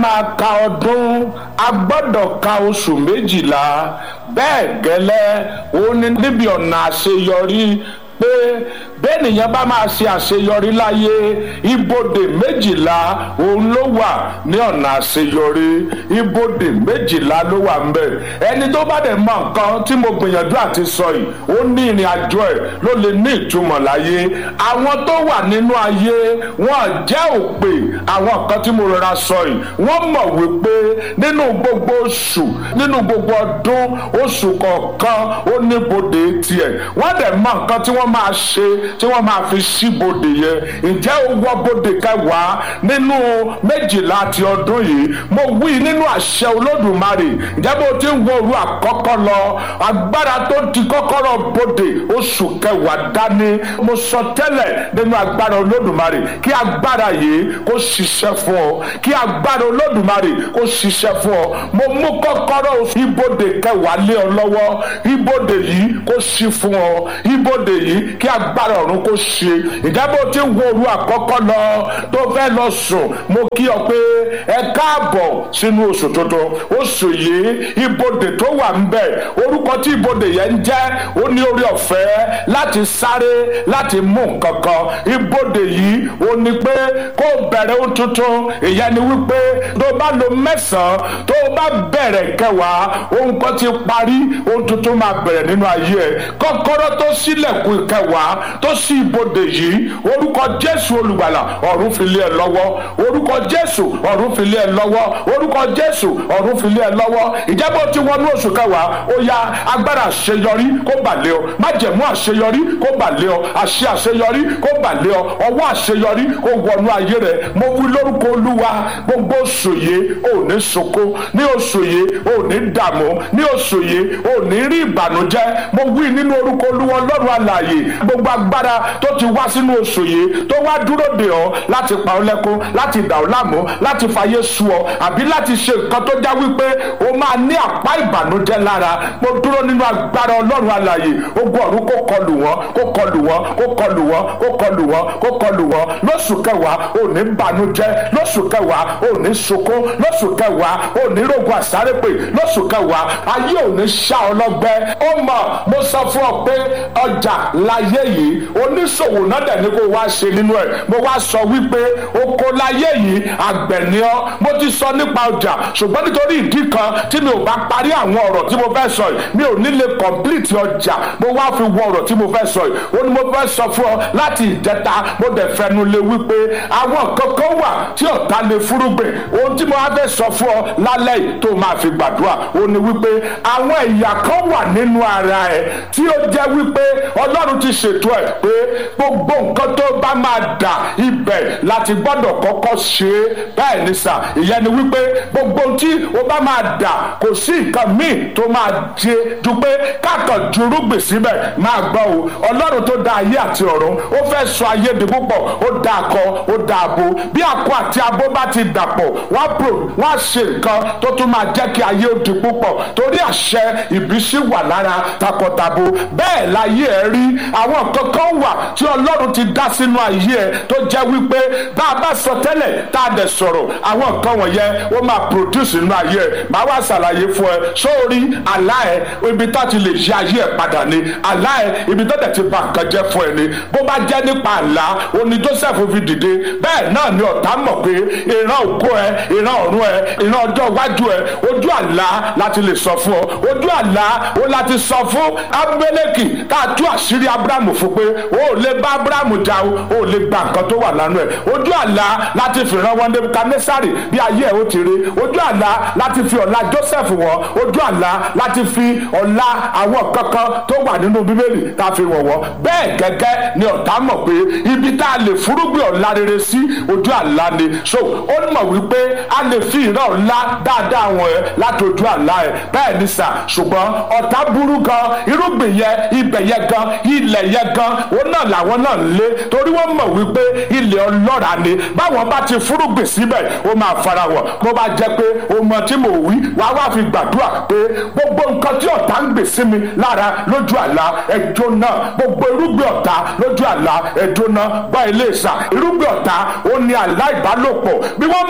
máa ka ọdún a gbọ́dọ̀ ka oṣù méjìlá bẹ́ẹ̀ gẹ́lẹ́ ó ní níbi ọ̀nà àṣeyọrí pé bẹ́ẹ̀nìyàn bá máa ṣe àṣeyọrí láyé ibodè méjìlá òun ló wà ní ọ̀nà àṣeyọrí ibodè méjìlá ló wà ńbẹ̀ ẹni tó bá dẹ̀ mọ nǹkan tí mo gbìyànjú àti sọ yìí ó ní ìrìn àjò ẹ̀ ló lè ní ìtumọ̀ láyé àwọn tó wà nínú ayé wọn jẹ́ òpè àwọn nǹkan tí mo rọra sọ yìí wọ́n mọ̀ wípé nínú gbogbo oṣù nínú gbogbo ọdún oṣù kọ̀ọ̀kan ó ní bodè tiẹ̀ wọ́n dẹ̀ mọ nǹkan tí wọ́n máa ṣe tí wọ́n máa fi ṣí bodè yẹn ǹjẹ́ ó wọ bodè kẹwàá nínú méjìlá ti ọdún yìí mo wí nínú àṣẹ olódùmarè ǹjẹ́ bó ti ń wo òru àkọ́kọ́ lọ agbára tó ti kọ́kọ́rọ́ bodè oṣù kẹwàá dání mo sọ tẹ́lẹ̀ nínú agbára olódùmarè kí agbára yìí kó ṣiṣẹ́ fún ọ kí agbára olódùmarè kó ṣiṣẹ́ fún ọ mo mú kọ́kọ́rọ́ ibodè kẹwàá lé ọ lọ́wọ́ ibodè yìí kó ṣí fún ọ ibodè yìí kí agbára ọ̀run kó ṣe ìjábọ̀ tí ń wo òru àkọ́kọ́ lọ tó fẹ́ lọ sùn mo kí ọ pé ẹ káàbọ̀ sínú oṣù tuntun oṣù yìí ibodè tó wà ń bẹ̀ orúkọ tí ibodè yẹn ń jẹ́ ó ní orí ọ̀fẹ́ láti sáré láti mú nǹkan kan ibodè yìí ó ní pé kó bẹ̀rẹ̀ ohun tuntun ìyẹn ni wípé tó bá lo mẹ́sàn-án tó bá bẹ̀rẹ̀ kẹwàá ohun kan ti parí ohun tuntun máa bẹ̀rẹ̀ nínú ayé ẹ̀ kọ́kọ́rọ́ tó sílẹ̀kùn kẹwàá tó ṣí ibodè yìí orúkọ jésù olùgbàlà ọ̀run fi lé ẹ lọ́wọ́ orúkọ jésù ọ̀run fi lé ẹ lọ́wọ́ orúkọ jésù ọ̀run fi lé ẹ lọ́wọ́ ìjábọ̀ tí wọnú oṣù kẹwàá ó ya agbára àṣeyọrí kó bà lé ọ májẹ̀mú àṣeyọrí kó bà lé ọ àṣẹ àṣeyọrí kó bà lé ọ ọwọ́ àṣeyọrí kó wọnú ayé rẹ mo wí lórúkọ olúwa gbogbo oṣù yìí ò ní sunkún ní oṣù yìí ò ní dààmú ní oṣù yìí ò ní rí ìbànújẹ́ mo wí nínú orúkọ olúwa ọlọ́run alààyè gbogbo agbára tó ti wá sínú oṣù yìí tó wá dúró dè ọ́ láti pa ọ́ lẹ́kún láti dà ọ́ láàmú láti fàyè sú ọ àbí láti ṣe nǹkan tó já wípé o máa ní àpá ìbànújẹ́ lára mo dúró nínú agbára ọlọ́run alààyè ogun ọ̀run kó kọlù wọ́n kó kọlù wọ́n kó kọlù wọ́n kó kọlù wọ́n kó kọlù wọ́n lóṣù kẹwàá ò ní bànújẹ́ lóṣù kẹwàá ò ní sunkún lóṣù kẹwàá ò ní rògùn àsárépè lóṣù kẹwàá ayé ò ní ṣá ọ lọ́gbẹ́ ó mọ̀ mo sọ fún ọ pé ọjà láyé yìí oníṣòwò náà dẹ̀ ní kó wá ṣe nínú ẹ̀ mo wá sọ wípé oko láyé yìí àgbẹ̀ ni ọ́ mo ti sọ nípa ọjà ṣùgbọ́n nítorí ìdí kan tí mi ò bá parí àwọn ọ̀rọ̀ tí mo fẹ́ sọ yìí mi ò ní lè complete ọjà mo wá fi wọ ọ̀rọ̀ tí mo fẹ́ sọ yìí ó ní mo fẹ́ sọ fún ọ láti ìjẹta mo dẹ̀ fẹnu lé wípé àwọn kankan wà tí ọ̀tá lè fúrúgbìn ohun tí mo wá fẹ́ sọ fún ọ lálẹ́ yìí tó máa fi gbàdúrà ó ní wípé àwọn ẹ̀yà kan wà nínú ara ẹ̀ tí ó jẹ́ wípé ọlọ́run ti ṣètò ẹ̀ pé gbogbo nǹkan tó bá máa dà ibẹ̀ láti gbọ́dọ̀ kọ́kọ́ ṣe é bẹ́ẹ̀ ni sà ìyẹn ni wípé gbogbo tí o bá máa dà kò sí nǹkan míì tó máa ṣe ju pé kákan jurúgbìn síbẹ̀ máa gbọ́ o ọlọ́run tó dá ayé àti ọ̀run ó fẹ́ sọ ayé di púpọ̀ ó dá akọ ó dá abo bí akọ àti abo bá ti dàpọ̀ wọ́n pro wọ́n á ṣe nǹkan tó tún máa jẹ́ kí ayé ó di púpọ̀ torí àṣẹ ìbísí wà lára takọtabo bẹ́ẹ̀ láyé ẹ rí àwọn kankan wà tí ọlọ́run ti dá sínú ayé ẹ tó jẹ́ wípé bá a bá sọ tẹ́lẹ̀ tá a dẹ̀ sọ̀rọ̀ àwọn nǹkan wọ̀nyẹn ó máa produce nínú ayé ẹ máa wá ṣàlàyé fún ẹ sórí àlá ẹ ibi tá ti lè ṣe ayé ẹ padà ni àlá ẹ ibi tó dẹ̀ ti bà nǹkan jẹ́ fún ẹ ni bó bá jẹ́ nípa àlá oní Joseph fi dìde bẹ́ẹ̀ náà ni ọ̀tá mọ̀ pé ìran òkú ẹ ìran ọ̀run ẹ ìran ọjọ́ iwájú ẹ ojú àlá láti lè sọ fún ọ ojú àlá ó láti sọ fún Abimeleki tá a tú àṣírí Abrahamu fún pé o ò lè bá Abrahamu jà o ò lè gba nǹkan tó wà lánàá ẹ ojú àlá láti fi ràn wọn Nebukadnesari bí ayé ẹ ó ti rí ojú àlá láti fi ọ̀la Joseph wọ̀ ojú àlá láti fi ọ̀la àwọn kankan tó wà nínú Bíbélì tá a fi wọ̀ wọ́ bẹ́ẹ̀ gẹ́gẹ́ ni ọ̀tá mọ̀ pé ibi tá a lè fúrúgbìn ọ̀la rere sí ojú àlá ni so ó mọ̀ wípé a lè fi ìran ọ̀la dáadáa wọn ẹ láti ojú àlá ẹ bẹ́ẹ̀ ni sà ṣùgbọ́n ọ̀tá burú gan irúgbìn yẹn ibẹ̀ yẹn gan ilẹ̀ yẹn gan òun náà làwọn náà ń lé torí wọ́n mọ̀ wípé ilẹ̀ ọlọ́ra ni báwọn bá ti fúrúgbìn síbẹ̀ ó máa fara wọ̀ mo bá jẹ́ pé o mọ tí mo wí wá wá fi gbàdúrà pé gbogbo nǹkan tí ọ̀tá ń gbè sí mi lára lójú àlá ẹjọ́ náà gbogbo irúgbìn ọ̀tá lójú àlá ẹjọ́ náà gbọ́ ilé ìsà irúgbìn ọ̀tá ó ní àlá ìbálòpọ̀ bí wọ́n mọ̀ wípé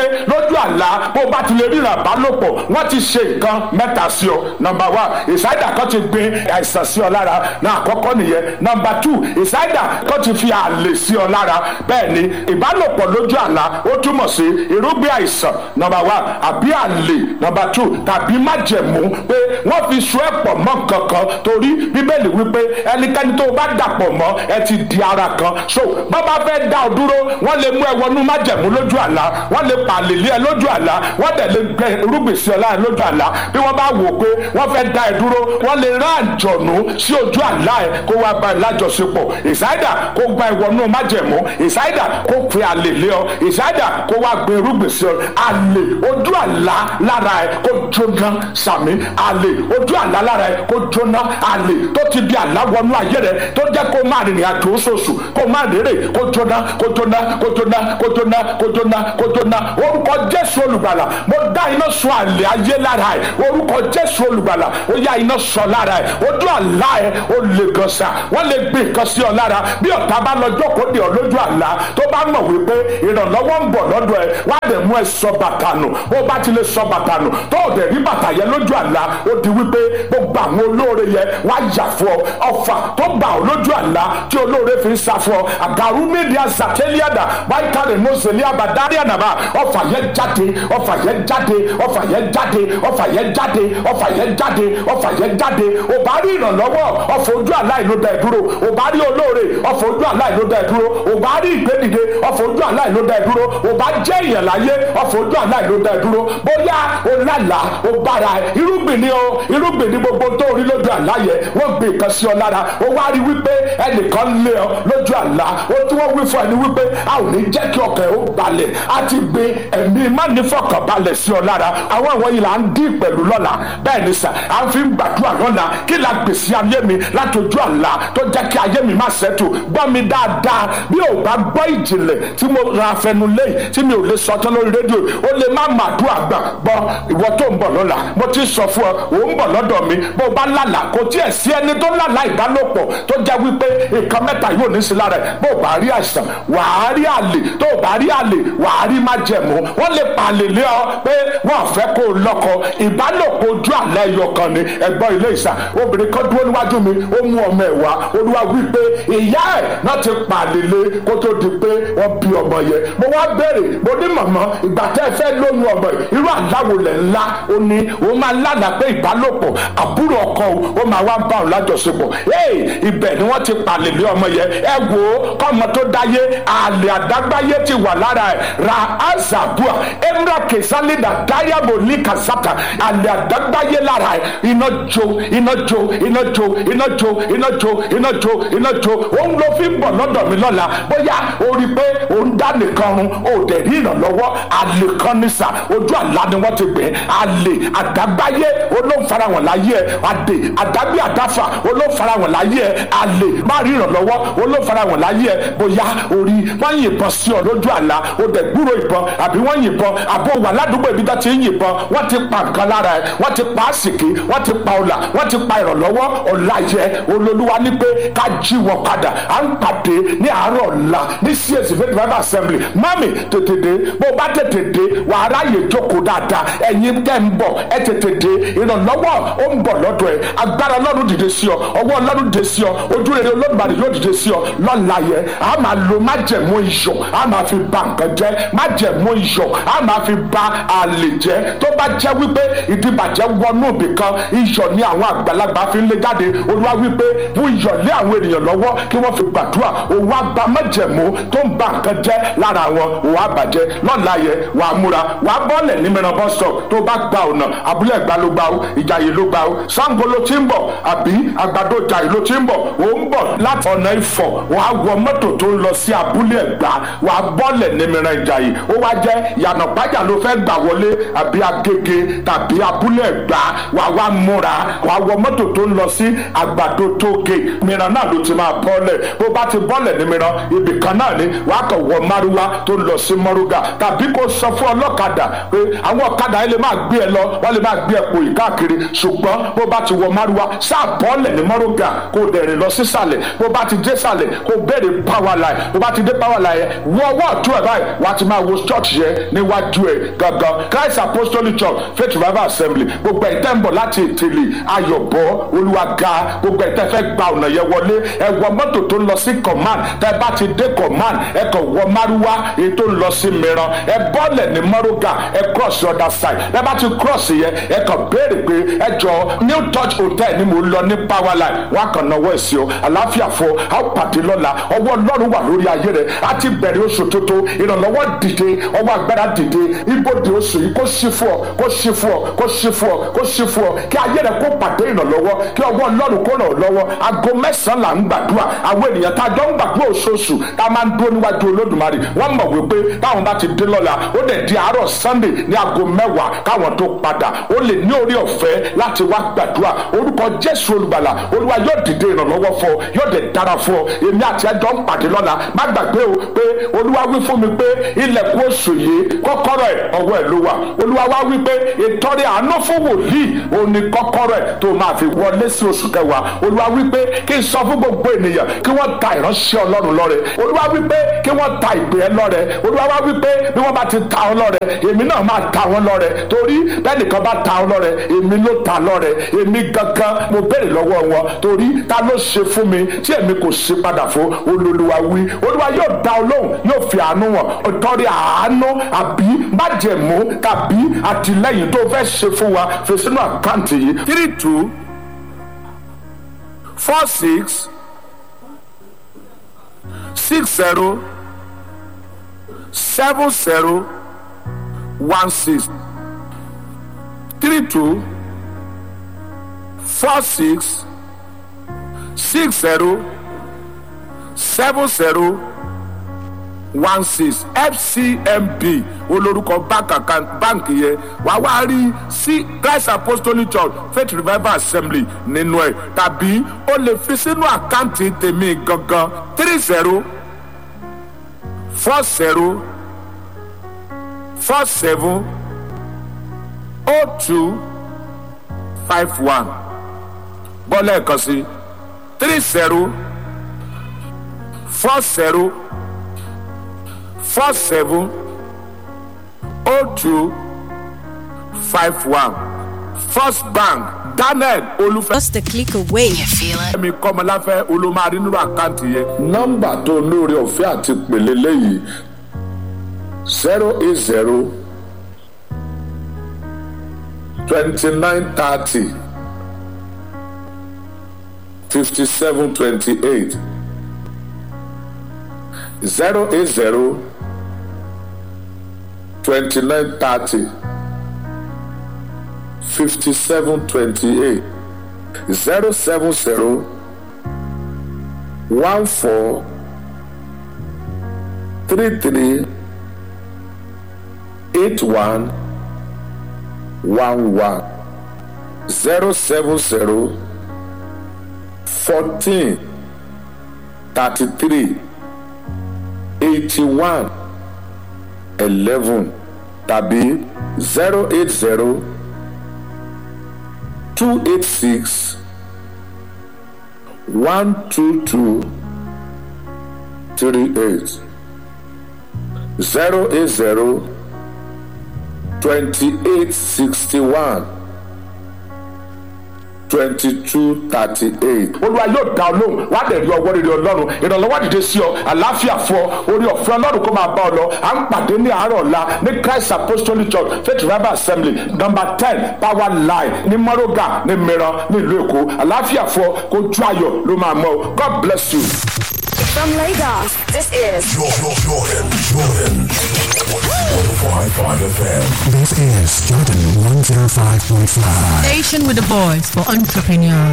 lójú àlá bó bá ti lè ríran ìbálòpọ̀ wọ́n ti ṣe nǹkan mẹ́ta sí ọ nọmba one ìsáyidà kan ti gbé àìsàn sí ọ lára náà àkọ́kọ́ nìyẹn nọmba two ìsáyidà kan ti fi àlè sí ọ lára bẹ́ẹ̀ ni ìbálòpọ̀ lójú àlá ó túmọ̀ sí irúgbìn àìsàn nọmba one àbí àlè nọmba two tàbí májẹ̀mú pé wọ́n fi so ẹ̀ pọ̀ mọ́ kankan torí bíbélì wípé ẹnikẹ́ni tó bá dàpọ̀ mọ́ ẹ ti di ara kan so bọ́ bá fẹ́ dá ọ dúró wọ́n lè mú ẹ wọnú májẹ̀mú lójú àlá wọ́n lè pàlè lé ẹ lójú àlá wọ́n dẹ̀ lè gbẹ irúgbìn sí ọ láàrin lójú àlá bí wọ́n bá wò pé wọ́n fẹ́ dá ẹ dúró wọ́n lè rán àjọ̀nù sí ojú àlá ẹ kó wá bá ẹ lájọṣepọ̀ ìsáyidà kó gba ẹ wọnú májẹ̀mú ìsáyidà kó fi àlè lé ọ ìsáyidà kó wá gbé irúgbìn sí ọ àlè ojú àlá lára ẹ kó jóná sàmì àlè ojú àlá lára ẹ kó jóná àlè tó ti di àlá wọnú ayé rẹ tó jẹ́ kó má rìnrìn àjò oṣooṣù kó má rèrè kó jóná kó jóná kó jóná kó jóná kó jóná kó jóná orúkọ jésù olùgbàlà mo dá iná sọ àlè ayé lára ẹ orúkọ jésù olùgbàlà ó yá iná sọ lára ẹ ojú àlá ẹ ó lè gan sa wọ́n lè gbé nǹkan sí ọ lára bí ọ̀tá bá lọ jókòó dè ọ lójú àlá tó bá mọ̀ wípé ìrànlọ́wọ́ ń bọ̀ lọ́dọ̀ ẹ wá dẹ̀ mú ẹ sọ bàtà nù ó bá ti lè sọ bàtà nù tó o dẹ̀ rí bàtà yẹn lójú àlá ó di wípé gbogbo àwọn olóore yẹn wá yà fún ọ ọfà tó gbà ọ lójú àlá tí olóore fi ń sá fún ọ àgàrú mídíà zàtẹ́líàdà wáìkàlẹ̀ mọ́sẹ̀lẹ́ àbádárí ànàbà ọfà yẹn jáde ọfà yẹn jáde ọfà yẹn jáde ọfà yẹn jáde ọfà yẹn jáde ọfà yẹn jáde ò bá rí ìrànlọ́wọ́ ọfà ojú àlá ìlú dẹ̀ dúró ò bá rí olóore ọfà ojú àlá ìlú dẹ̀ dúró ò bá rí ìgbédìde ọfà ojú àlá ìlú dẹ̀ dúró ò bá jẹ́ ìyàn láyé ọfà ojú àlá ìlú dẹ̀ dúró bóyá o lálà o bára ẹ irúgbìn ni o irúgbìn ni gbogbo tó rí lójú àlá yẹ wọ́n gbé nǹkan sí ọ lára o wá rí wípé ẹnìkan lé ọ lójú àlá o tí wọ́n wí fún ẹni wípé a ò ní jẹ́ kí ọkàn ẹ ó balẹ̀ a ti gbé ẹ̀mí mánífọ̀kànbalẹ̀ sí ọ lára àwọn àwọn yìí là ń dín pẹ̀lú lọ́la bẹ́ẹ̀ ni sà à ń fi gbàdúrà lọ́la kí la gbèsè ayé mi láti ojú àlá tó jẹ́ kí ayé mi má ṣẹ́tù gbọ́ mi dáadáa bí ò bá gbọ́ ìjìnlẹ̀ tí mo ra afẹnu lẹ́yìn tí mi ò lè sọ tán lórí rédíò ó lè má màdúrà gbà gbọ́ ìwọ tó ń bọ̀ lọ́la mo ti sọ fún ọ ò ń bọ̀ lọ́dọ̀ mi bó o bá lálàá kò tiẹ̀ sí ẹni tó lálàá ìbálòpọ̀ tó jẹ́ wípé nǹkan mẹ́ta yóò ní sí lára ẹ̀ bó o bá rí àìsàn wàá rí àlè tó o bá rí àlè wàá rí májẹ̀mú wọ́n lè pàlè lé ọ pé wọ́n fẹ́ kó o lọ́kọ ìbálòpọ̀ ojú àlẹ́ ẹyọ kan ni ẹ̀gbọ́n ilé ìsà obìnrin kan dúró níwájú mi ó mú ọmọ ẹ̀ wá olúwa wí pé ìyá ẹ̀ náà ti pàlè lé kó tó di pé wọ́n bí ọmọ yẹn mo wá béèrè mo ní màmá ìgbà tẹ́ ẹ fẹ́ lóyún ọmọ yìí irú àláwo lẹ̀ ńlá ó ní ó máa lánàá pé ìbálòpọ̀ àbúrò ọkọ ó máa wá bá òun lájọṣepọ̀ ee ibẹ̀ ni wọ́n ti pàlè lé ọmọ yẹn ẹ wò ó kọ́mọ tó dáyé àlè àdágbáyé ti wà lára ẹ̀ ra azabua emra kesalida dayabo ní kasata àlè àdágbáyé lára ẹ̀ iná jó iná jó iná jó iná jó iná jó iná jó iná jó òun ló fi ń bọ̀ lọ́dọ̀ mi lọ́la bóyá o rí i pé òun dá nìkan run o dẹ̀ rí ìrànlọ́wọ́ àlè kan ní sà ojú àlá ni wọ́n ti gbé àlè àdágbáyé olóńfarahàn láyé ẹ̀ àdè àdágbé àdáfà olóńfarahàn láyé ẹ̀ àlè má rí ìrànlọ́wọ́ olóńfarahàn láyé ẹ̀ bóyá orí wọ́n yìnbọn sí ọ lójú àlá o dẹ̀ gbúrò ìbọn àbí wọ́n yìnbọn àbò wà ládùúgbò ibi tó ti ń yìnbọn wọ́n ti pa nǹkan lára ẹ̀ wọ́n ti pa àsìkí wọ́n ti pa ọ̀là wọ́n ti pa ìrànlọ́wọ́ ọ̀la yẹ olólùwà ní pé ká jí wọn padà à ń pàdé ní àárọ̀ ọ̀la ní csc faith bible assembly mami tètè dé bó o bá tètè dé wàá ráyè jókòó dáadáa ẹ̀yin tẹ́ ń bọ̀ ẹ tètè dé ìrànlọ́wọ́ ó ń bọ̀ lọ́dọ̀ ẹ̀ agbára ọlọ́run dìde sí ọ ọwọ́ ọlọ́run dìde sí ọ ojú rere olódùmarè yóò dìde sí ọ lọ́la yẹ a máa lo májẹ̀mú iyọ̀ a máa fi ba nǹkan jẹ́ májẹ̀mú iyọ̀ a máa fi ba àlè jẹ́ tó bá jẹ́ wípé ìdìbàjẹ́ wọnú ibì kan iyọ̀ ni àwọn àgbàlagbà fi ń lé jáde olúwa wípé fún iyọ̀ lé àwọn ènìyàn lọ́wọ́ kí wọ́n fi gbàdúrà òun á ba májẹ̀mú tó ń ba nǹkan jẹ́ lára wọn òun á bàjẹ́ lọ́la yẹ wà á múra wà á bọ́ọ̀lẹ̀ ní mìíràn bọ́ sọ tó bá gba ọ̀nà abúlé ẹ̀gbá ló gbà ó ìjàyè ló gbà ó Ṣàngó ló ti ń bọ̀ àbí àgbàdo ìjàyè ló ti ń bọ̀ ó ń bọ̀ láti ọ̀nà Ifọ̀ wà á wọ mọ́tò tó ń lọ sí abúlé ẹ̀gbá wà á bọ́ọ̀lẹ̀ ní mìíràn ìjàyè ó wá jẹ́ yànà pájà ló fẹ́ gbà wọlé àbí agége tàbí abúlé ẹ̀gbá wà á wá múra wà á wọ mọ́tò tó ń lọ sí àgbàdo tóge mìíràn náà ló ti máa bọ́ọ̀lẹ̀ bó bá ti bọ́ọ̀lẹ̀ ní mìíràn ibì kan náà ni wà á kàn wọ márúwá tó ń lọ sí mọ́rúgà tàbí kó sọ fún ọlọ́kadà pé àwọn ọ̀kadà yẹn lè máa gbé ẹ lọ wọ́n lè máa gbé ẹ pò yìí káàkiri ṣùgbọ́n bó bá ti wọ márúwá sáà bọ́ọ̀lẹ̀ ní mọ́rúgà kó dẹ̀rìn lọ sísàlẹ̀ bó bá ti dé sàlẹ̀ kó béèrè power line bó bá ti dé power line wọ ọwọ́ ọ̀tún ẹ̀ báyìí wà á ti máa wo church chọ́ọ̀chì yẹn níwájú ẹ̀ gangan christ apostolic church faith revival assembly gbogbo ẹ̀ tẹ́ ń bọ̀ láti ìtìlì ayọ̀bọ olúwaga gbogbo ẹ̀ tẹ́ fẹ́ gba ọ̀nà yẹn wọlé ẹ wọ mọ́tò tó ń lọ sí command tẹ́ bá ti dé command ẹ kàn wọ márúwá èyí tó ń lọ sí mìíràn ẹ bọ́ọ̀lẹ̀ ní mọ́rúgà ẹ cross the other side ẹ bá ti cross yẹn ẹ kàn béèrè pé ẹ jọ new touch hotel ni mo lọ ní power line wọn kàn náwó ẹ̀ sí o àlàáfíà fọ a ó pàdé lọ́la ọwọ́ ọlọ́run wà lórí ayé rẹ̀ a ti bẹ̀rẹ̀ oṣù tuntun ìrànlọ́wọ́ dìde ọwọ́ agbára dìde ibodè oṣù yìí kó ṣí fún ọ kó ṣí fún ọ kó ṣí fún ọ kó ṣí fún ọ kí ayé rẹ̀ kó pàdé ìrànlọ́wọ́ kí ọwọ́ ọlọ́run kó ràn ọ́ lọ́wọ́ aago mẹ́sàn-án là ń gbàdúrà àwọn ènìyàn tá a jọ ń gbàdúrà oṣooṣù tá a máa ń dúró níwájú olódùmarè wọ́n mọ̀ wípé táwọn bá ti dé lọ́la ó dẹ̀ di àárọ̀ sunday ní aago mẹ́wàá káwọn tó padà ó lè ní orí ọ̀fẹ́ láti wá gbàdúrà orúkọ jésù olùgbàlà olúwa yóò dìde ìrànlọ́wọ́ fún ọ yóò dẹ̀ dára fún ọ èmi àti ẹjọ́ ń pàdé lọ́la má gbàgbé o pé olúwa wí fún mi pé ilẹ̀kùn oṣù yìí kọ́kọ́rọ́ ẹ̀ ọwọ́ ẹ̀ ló wà olúwa wá wí pé ìtọ́rẹ àánú fún wòlíì òun ni kọ́kọ́rọ́ ẹ̀ tó máa fi wọlé sí oṣù kẹwàá olúwa wí pé kí n sọ fún gbogbo ènìyàn kí wọ́n ta ìránṣẹ́ ọlọ́run lọ́rẹ olúwa wí pé kí wọ́n ta ìpè ẹ lọ́rẹ olúwa wá wí pé bí wọ́n bá ti ta ọ lọ́rẹ èmi náà máa ta wọn lọ́rẹ torí bẹ́ẹ̀nìkan bá ta ọ lọ́rẹ èmi ló ta lọ́rẹ èmi gangan mo béèrè lọ́wọ́ wọn torí ta ló ṣe fún mi tí èmi kò ṣe padà fún olólùwà wí olúwa yóò dá ọ lóhùn yóò fi àánú wọn ìtọ́rí àánú àbí májẹ̀mú tàbí àtìlẹ́yìn tó fẹ́ ṣe fún wa fi sínú àkáǹtì yìí three two four six six zero seven zero one six three two four six six zero seven zero one six fcmb olórúkọ báǹkì yẹn wà wá rí sí christ apostolic church faith revival assembly nínú ẹ tàbí o lè fi sínú àkáǹtì tèmi gangan three zero four zero four seven oh two five one bọ́lá ẹ̀kan sí three zero four zero four seven oh two five one first bank daniel olùfẹ́. Just a click away. You feel it? mi kọ́mọláfẹ́ olómarí nínú àkáǹtì yẹn. nọ́mbà tó lóore ọ̀fẹ́ àti pèlè lẹ́yìn zero eight zero twenty nine thirty fifty seven twenty eight zero eight zero twenty nine thirty fifty seven twenty eight zero seven zero one four three three eight one one one zero seven zero fourteen thirty three eighty one eleven tàbí zero eight zero two eight six one two two three eight zero eight zero twenty eight sixty one twenty two thirty eight. olúwa yóò dá ọ lóhùn wá dẹ̀ rí ọwọ́ rere ọlọ́run ìrànlọ́wọ́ dìde sí ọ àlàáfíà fún ọ orí ọ̀fẹ́ ọlọ́run kó máa bá ọ lọ à ń pàdé ní àárọ̀ ọ̀la ní christ apostolic church faith revival assembly number ten power line ní mọ́rọ́gà ní mìíràn ní ìlú èkó àlàáfíà fún ọ kó ju ayọ̀ ló máa mọ́ ọ god bless you. From Lagos, this is Jordan, Jordan, Jordan. 105.5 FM. This is Jordan 105.5. Station with the voice for entrepreneurs.